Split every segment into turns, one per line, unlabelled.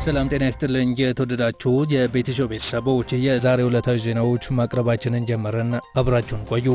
ሰላም ጤና ይስጥልኝ። የተወደዳችሁ የቤተሾ ቤተሰቦች የዛሬ ዕለታዊ ዜናዎች ማቅረባችንን ጀመረን። አብራችሁን ቆዩ።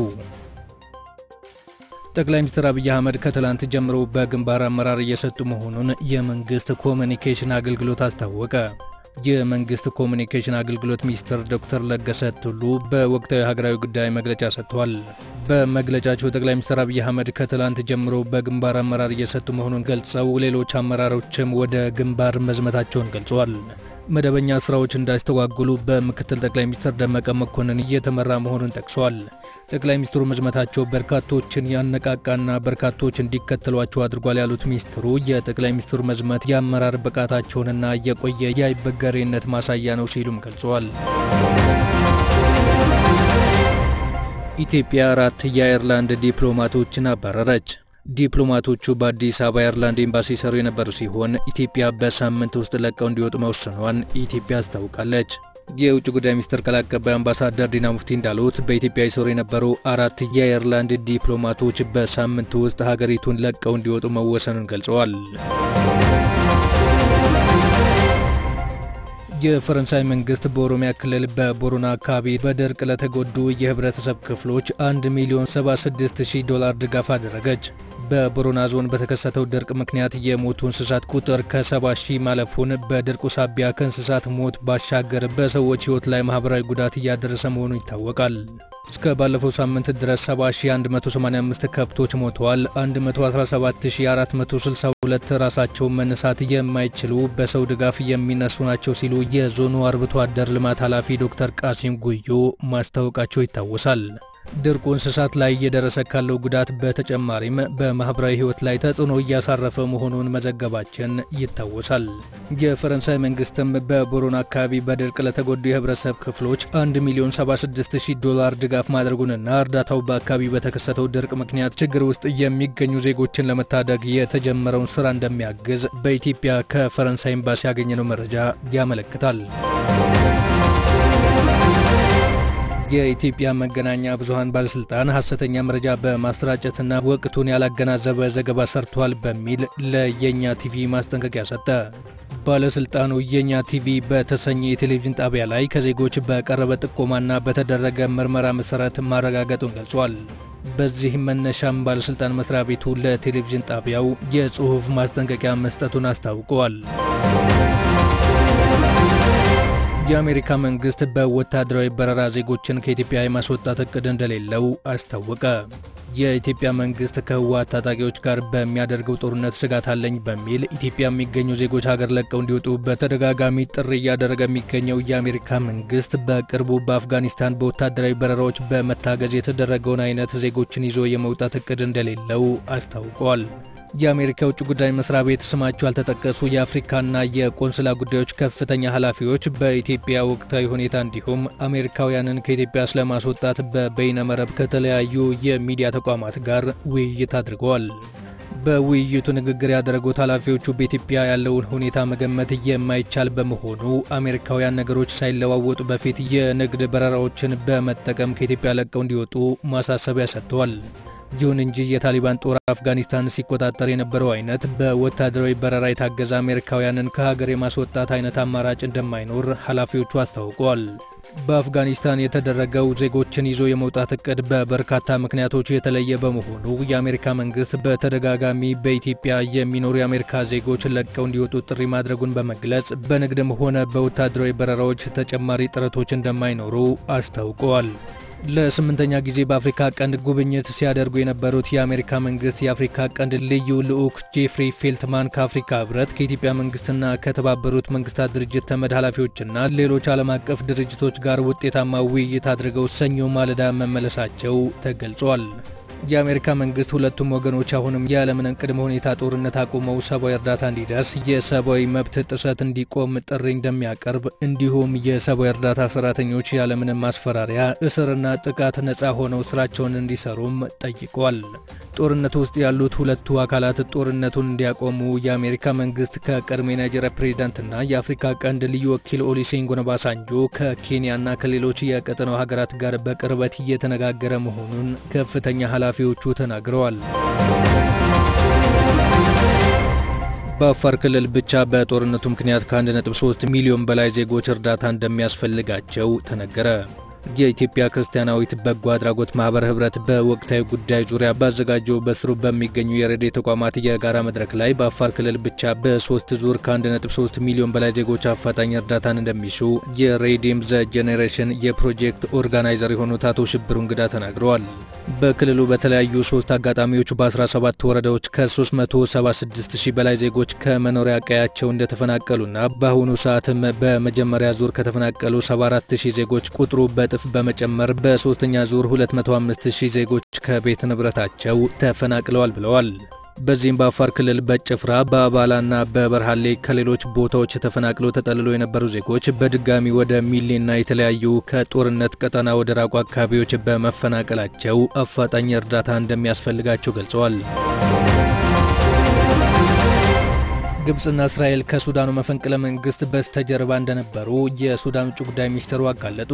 ጠቅላይ ሚኒስትር አብይ አህመድ ከትላንት ጀምሮ በግንባር አመራር እየሰጡ መሆኑን የመንግስት ኮሚኒኬሽን አገልግሎት አስታወቀ። የመንግስት ኮሚኒኬሽን አገልግሎት ሚኒስትር ዶክተር ለገሰ ቱሉ በወቅታዊ ሀገራዊ ጉዳይ መግለጫ ሰጥተዋል። በመግለጫቸው ጠቅላይ ሚኒስትር አብይ አህመድ ከትላንት ጀምሮ በግንባር አመራር እየሰጡ መሆኑን ገልጸው ሌሎች አመራሮችም ወደ ግንባር መዝመታቸውን ገልጸዋል። መደበኛ ስራዎች እንዳይስተጓጉሉ በምክትል ጠቅላይ ሚኒስትር ደመቀ መኮንን እየተመራ መሆኑን ጠቅሰዋል። ጠቅላይ ሚኒስትሩ መዝመታቸው በርካቶችን ያነቃቃና በርካቶች እንዲከተሏቸው አድርጓል ያሉት ሚኒስትሩ የጠቅላይ ሚኒስትሩ መዝመት የአመራር ብቃታቸውንና የቆየ የአይበገሬነት ማሳያ ነው ሲሉም ገልጸዋል። ኢትዮጵያ አራት የአየርላንድ ዲፕሎማቶችን አባረረች። ዲፕሎማቶቹ በአዲስ አበባ አየርላንድ ኤምባሲ ሰሩ የነበሩ ሲሆን ኢትዮጵያ በሳምንት ውስጥ ለቀው እንዲወጡ መወሰኗን ኢትዮጵያ አስታውቃለች። የውጭ ጉዳይ ሚኒስትር ቃል አቀባይ አምባሳደር ዲና ሙፍቲ እንዳሉት በኢትዮጵያ ይሰሩ የነበሩ አራት የአየርላንድ ዲፕሎማቶች በሳምንት ውስጥ ሀገሪቱን ለቀው እንዲወጡ መወሰኑን ገልጸዋል። የፈረንሳይ መንግስት በኦሮሚያ ክልል በቦረና አካባቢ በድርቅ ለተጎዱ የህብረተሰብ ክፍሎች 1 ሚሊዮን 76 ሺህ ዶላር ድጋፍ አደረገች። በቦረና ዞን በተከሰተው ድርቅ ምክንያት የሞቱ እንስሳት ቁጥር ከ70 ሺህ ማለፉን በድርቁ ሳቢያ ከእንስሳት ሞት ባሻገር በሰዎች ህይወት ላይ ማህበራዊ ጉዳት እያደረሰ መሆኑ ይታወቃል። እስከ ባለፈው ሳምንት ድረስ 70185 ከብቶች ሞተዋል። 117462 ራሳቸውን መነሳት የማይችሉ በሰው ድጋፍ የሚነሱ ናቸው ሲሉ የዞኑ አርብቶ አደር ልማት ኃላፊ ዶክተር ቃሲም ጉዮ ማስታወቃቸው ይታወሳል። ድርቁ እንስሳት ላይ እየደረሰ ካለው ጉዳት በተጨማሪም በማህበራዊ ህይወት ላይ ተጽዕኖ እያሳረፈ መሆኑን መዘገባችን ይታወሳል። የፈረንሳይ መንግስትም በቦሮና አካባቢ በድርቅ ለተጎዱ የህብረተሰብ ክፍሎች 1 ሚሊዮን 76 ሺህ ዶላር ድጋፍ ማድረጉንና እርዳታው በአካባቢ በተከሰተው ድርቅ ምክንያት ችግር ውስጥ የሚገኙ ዜጎችን ለመታደግ የተጀመረውን ስራ እንደሚያግዝ በኢትዮጵያ ከፈረንሳይ ኤምባሲ ያገኘነው መረጃ ያመለክታል። የኢትዮጵያ መገናኛ ብዙኃን ባለስልጣን ሐሰተኛ መረጃ በማሰራጨትና ወቅቱን ያላገናዘበ ዘገባ ሰርቷል በሚል ለየኛ ቲቪ ማስጠንቀቂያ ሰጠ። ባለስልጣኑ የኛ ቲቪ በተሰኘ የቴሌቪዥን ጣቢያ ላይ ከዜጎች በቀረበ ጥቆማና በተደረገ ምርመራ መሰረት ማረጋገጡን ገልጿል። በዚህም መነሻም ባለስልጣን መስሪያ ቤቱ ለቴሌቪዥን ጣቢያው የጽሑፍ ማስጠንቀቂያ መስጠቱን አስታውቀዋል። የአሜሪካ መንግስት በወታደራዊ በረራ ዜጎችን ከኢትዮጵያ የማስወጣት እቅድ እንደሌለው አስታወቀ። የኢትዮጵያ መንግስት ከህወሓት ታጣቂዎች ጋር በሚያደርገው ጦርነት ስጋት አለኝ በሚል ኢትዮጵያ የሚገኙ ዜጎች ሀገር ለቀው እንዲወጡ በተደጋጋሚ ጥሪ እያደረገ የሚገኘው የአሜሪካ መንግስት በቅርቡ በአፍጋኒስታን በወታደራዊ በረራዎች በመታገዝ የተደረገውን አይነት ዜጎችን ይዞ የመውጣት እቅድ እንደሌለው አስታውቋል። የአሜሪካ የውጭ ጉዳይ መስሪያ ቤት ስማቸው ያልተጠቀሱ የአፍሪካና የቆንስላ ጉዳዮች ከፍተኛ ኃላፊዎች በኢትዮጵያ ወቅታዊ ሁኔታ እንዲሁም አሜሪካውያንን ከኢትዮጵያ ስለማስወጣት በበይነመረብ ከተለያዩ የሚዲያ ተቋማት ጋር ውይይት አድርገዋል። በውይይቱ ንግግር ያደረጉት ኃላፊዎቹ በኢትዮጵያ ያለውን ሁኔታ መገመት የማይቻል በመሆኑ አሜሪካውያን ነገሮች ሳይለዋወጡ በፊት የንግድ በረራዎችን በመጠቀም ከኢትዮጵያ ለቀው እንዲወጡ ማሳሰቢያ ሰጥተዋል። ይሁን እንጂ የታሊባን ጦር አፍጋኒስታን ሲቆጣጠር የነበረው አይነት በወታደራዊ በረራ የታገዘ አሜሪካውያንን ከሀገር የማስወጣት አይነት አማራጭ እንደማይኖር ኃላፊዎቹ አስታውቀዋል። በአፍጋኒስታን የተደረገው ዜጎችን ይዞ የመውጣት እቅድ በበርካታ ምክንያቶች የተለየ በመሆኑ የአሜሪካ መንግስት በተደጋጋሚ በኢትዮጵያ የሚኖሩ የአሜሪካ ዜጎች ለቀው እንዲወጡ ጥሪ ማድረጉን በመግለጽ በንግድም ሆነ በወታደራዊ በረራዎች ተጨማሪ ጥረቶች እንደማይኖሩ አስታውቀዋል። ለስምንተኛ ጊዜ በአፍሪካ ቀንድ ጉብኝት ሲያደርጉ የነበሩት የአሜሪካ መንግስት የአፍሪካ ቀንድ ልዩ ልዑክ ጄፍሪ ፌልትማን ከአፍሪካ ህብረት ከኢትዮጵያ መንግስትና ከተባበሩት መንግስታት ድርጅት ተመድ ኃላፊዎችና ሌሎች ዓለም አቀፍ ድርጅቶች ጋር ውጤታማ ውይይት አድርገው ሰኞ ማለዳ መመለሳቸው ተገልጿል። የአሜሪካ መንግስት ሁለቱም ወገኖች አሁንም ያለምንም ቅድመ ሁኔታ ጦርነት አቁመው ሰብአዊ እርዳታ እንዲደርስ፣ የሰብአዊ መብት ጥሰት እንዲቆም ጥሪ እንደሚያቀርብ እንዲሁም የሰብአዊ እርዳታ ሰራተኞች ያለምንም ማስፈራሪያ እስርና ጥቃት ነፃ ሆነው ስራቸውን እንዲሰሩም ጠይቋል። ጦርነቱ ውስጥ ያሉት ሁለቱ አካላት ጦርነቱን እንዲያቆሙ የአሜሪካ መንግስት ከቀድሞ የናይጄሪያ ፕሬዚዳንትና የአፍሪካ ቀንድ ልዩ ወኪል ኦሉሴጉን ኦባሳንጆ ከኬንያና ከሌሎች የቀጠናው ሀገራት ጋር በቅርበት እየተነጋገረ መሆኑን ከፍተኛ ኃላፊዎቹ ተናግረዋል። በአፋር ክልል ብቻ በጦርነቱ ምክንያት ከ1.3 ሚሊዮን በላይ ዜጎች እርዳታ እንደሚያስፈልጋቸው ተነገረ። የኢትዮጵያ ክርስቲያናዊት በጎ አድራጎት ማህበር ህብረት በወቅታዊ ጉዳይ ዙሪያ ባዘጋጀው በስሩ በሚገኙ የረድኤ ተቋማት የጋራ መድረክ ላይ በአፋር ክልል ብቻ በሶስት ዙር ከ1.3 ሚሊዮን በላይ ዜጎች አፋጣኝ እርዳታን እንደሚሹ የሬዲም ዘ ጄኔሬሽን የፕሮጀክት ኦርጋናይዘር የሆኑት አቶ ሽብሩ እንግዳ ተናግረዋል። በክልሉ በተለያዩ ሶስት አጋጣሚዎች በ17 ወረዳዎች ከ376 ሺህ በላይ ዜጎች ከመኖሪያ ቀያቸው እንደተፈናቀሉና በአሁኑ ሰዓትም በመጀመሪያ ዙር ከተፈናቀሉ 74 ሺህ ዜጎች ቁጥሩ በእጥፍ በመጨመር በሶስተኛ ዙር 205 ሺህ ዜጎች ከቤት ንብረታቸው ተፈናቅለዋል ብለዋል። በዚህም በአፋር ክልል በጭፍራ በአባላና በበርሃሌ ከሌሎች ቦታዎች ተፈናቅለው ተጠልለው የነበሩ ዜጎች በድጋሚ ወደ ሚሌና የተለያዩ ከጦርነት ቀጠና ወደ ራቁ አካባቢዎች በመፈናቀላቸው አፋጣኝ እርዳታ እንደሚያስፈልጋቸው ገልጸዋል። ግብፅና እስራኤል ከሱዳኑ መፈንቅለ መንግስት በስተጀርባ እንደነበሩ የሱዳን ውጭ ጉዳይ ሚኒስትሩ አጋለጡ።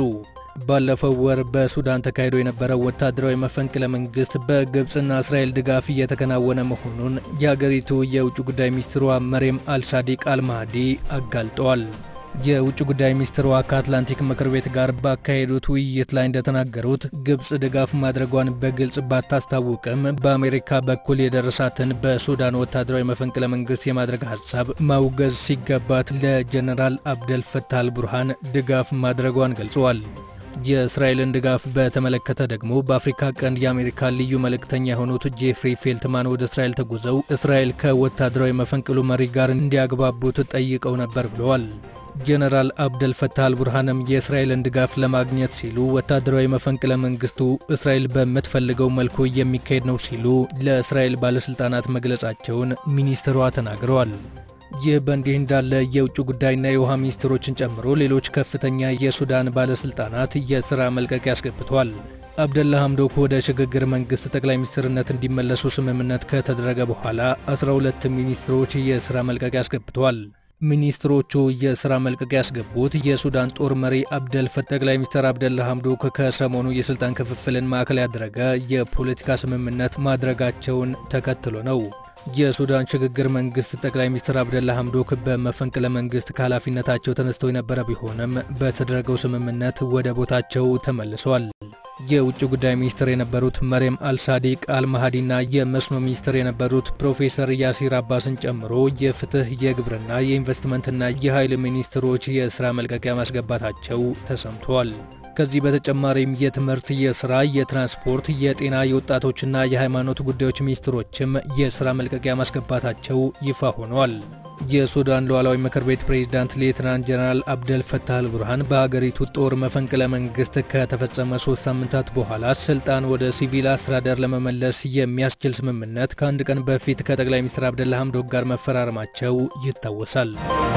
ባለፈው ወር በሱዳን ተካሂዶ የነበረው ወታደራዊ መፈንቅለ መንግስት በግብፅና እስራኤል ድጋፍ እየተከናወነ መሆኑን የአገሪቱ የውጭ ጉዳይ ሚኒስትሯ መሬም አልሳዲቅ አልማህዲ አጋልጠዋል። የውጭ ጉዳይ ሚኒስትሯ ከአትላንቲክ ምክር ቤት ጋር ባካሄዱት ውይይት ላይ እንደተናገሩት ግብፅ ድጋፍ ማድረጓን በግልጽ ባታስታውቅም በአሜሪካ በኩል የደረሳትን በሱዳን ወታደራዊ መፈንቅለ መንግስት የማድረግ ሀሳብ ማውገዝ ሲገባት ለጀነራል አብደል ፈታህ አልቡርሃን ድጋፍ ማድረጓን ገልጸዋል። የእስራኤልን ድጋፍ በተመለከተ ደግሞ በአፍሪካ ቀንድ የአሜሪካ ልዩ መልእክተኛ የሆኑት ጄፍሪ ፌልትማን ወደ እስራኤል ተጉዘው እስራኤል ከወታደራዊ መፈንቅሉ መሪ ጋር እንዲያግባቡት ጠይቀው ነበር ብለዋል። ጀነራል አብደል ፈታህ አልቡርሃንም የእስራኤልን ድጋፍ ለማግኘት ሲሉ ወታደራዊ መፈንቅለ መንግስቱ እስራኤል በምትፈልገው መልኩ የሚካሄድ ነው ሲሉ ለእስራኤል ባለሥልጣናት መግለጻቸውን ሚኒስትሯ ተናግረዋል። ይህ በእንዲህ እንዳለ የውጭ ጉዳይና የውሃ ሚኒስትሮችን ጨምሮ ሌሎች ከፍተኛ የሱዳን ባለሥልጣናት የሥራ መልቀቂያ አስገብቷል። አብደላ ሐምዶክ ወደ ሽግግር መንግሥት ጠቅላይ ሚኒስትርነት እንዲመለሱ ስምምነት ከተደረገ በኋላ 12 ሚኒስትሮች የሥራ መልቀቂያ አስገብተዋል። ሚኒስትሮቹ የሥራ መልቀቂያ ያስገቡት የሱዳን ጦር መሪ አብደል ፈታህ ጠቅላይ ሚኒስትር አብደላ ሐምዶክ ከሰሞኑ የሥልጣን ክፍፍልን ማዕከል ያደረገ የፖለቲካ ስምምነት ማድረጋቸውን ተከትሎ ነው። የሱዳን ሽግግር መንግስት ጠቅላይ ሚኒስትር አብደላ ሐምዶክ በመፈንቅለ መንግስት ከኃላፊነታቸው ተነስተው የነበረ ቢሆንም በተደረገው ስምምነት ወደ ቦታቸው ተመልሰዋል። የውጭ ጉዳይ ሚኒስትር የነበሩት መሬም አልሳዲቅ አልማሃዲና የመስኖ ሚኒስትር የነበሩት ፕሮፌሰር ያሲር አባስን ጨምሮ የፍትህ፣ የግብርና፣ የኢንቨስትመንትና የኃይል ሚኒስትሮች የሥራ መልቀቂያ ማስገባታቸው ተሰምተዋል። ከዚህ በተጨማሪም የትምህርት፣ የስራ፣ የትራንስፖርት፣ የጤና፣ የወጣቶችና የሃይማኖት ጉዳዮች ሚኒስትሮችም የስራ መልቀቂያ ማስገባታቸው ይፋ ሆኗል። የሱዳን ሉዓላዊ ምክር ቤት ፕሬዝዳንት ሌትናንት ጀነራል አብደል ፈታህ አልቡርሃን በሀገሪቱ ጦር መፈንቅለ መንግስት ከተፈጸመ ሶስት ሳምንታት በኋላ ስልጣን ወደ ሲቪል አስተዳደር ለመመለስ የሚያስችል ስምምነት ከአንድ ቀን በፊት ከጠቅላይ ሚኒስትር አብደላ ሐምዶክ ጋር መፈራረማቸው ይታወሳል።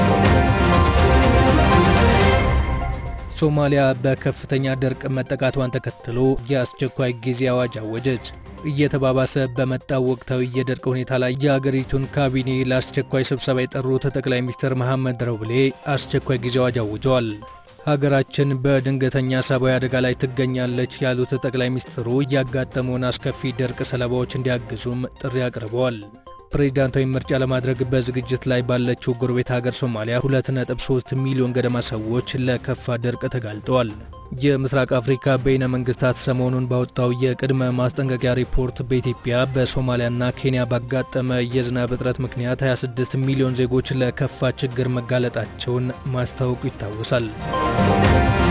ሶማሊያ በከፍተኛ ድርቅ መጠቃቷን ተከትሎ የአስቸኳይ ጊዜ አዋጅ አወጀች። እየተባባሰ በመጣው ወቅታዊ የድርቅ ሁኔታ ላይ የአገሪቱን ካቢኔ ለአስቸኳይ ስብሰባ የጠሩት ጠቅላይ ሚኒስትር መሐመድ ረውሌ አስቸኳይ ጊዜ አዋጅ አውጀዋል። ሀገራችን በድንገተኛ ሰብአዊ አደጋ ላይ ትገኛለች ያሉት ጠቅላይ ሚኒስትሩ ያጋጠመውን አስከፊ ድርቅ ሰለባዎች እንዲያግዙም ጥሪ አቅርበዋል። ፕሬዚዳንታዊ ምርጫ ለማድረግ በዝግጅት ላይ ባለችው ጎረቤት ሀገር ሶማሊያ 2.3 ሚሊዮን ገደማ ሰዎች ለከፋ ድርቅ ተጋልጠዋል። የምስራቅ አፍሪካ በይነ መንግስታት ሰሞኑን ባወጣው የቅድመ ማስጠንቀቂያ ሪፖርት በኢትዮጵያ በሶማሊያና ኬንያ ባጋጠመ የዝናብ እጥረት ምክንያት 26 ሚሊዮን ዜጎች ለከፋ ችግር መጋለጣቸውን ማስታወቁ ይታወሳል።